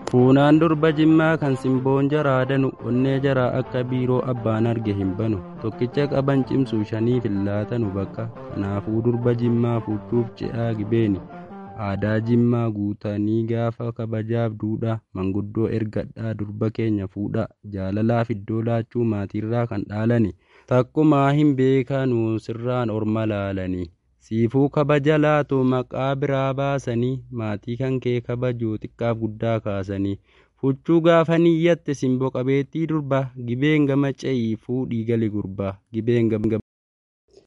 Fuunaan durba jimmaa kan simboon jaraa danu onnee jaraa akka biiroo abbaan arge hin banu tokkicha qaban cimsu shaniif hin laatanu bakka kanaafuu durba jimmaa fuudhuuf ce'aa gibeeni aadaa jimmaa guutanii gaafa kabajaaf duudhaa manguddoo ergadhaa durba keenya fuudhaa jaalalaaf iddoo laachuu maatiirraa kan dhaalani takkumaa hin beekanu sirraan orma laalanii. siifuu kabaja laatu maqaa biraa baasanii maatii kan kee kabajuu xiqqaaf guddaa kaasanii fuchuu gaafa niyyatte simboo qabeettii durba gibeen gama ce'ii fuudhii gali gurbaa gibeen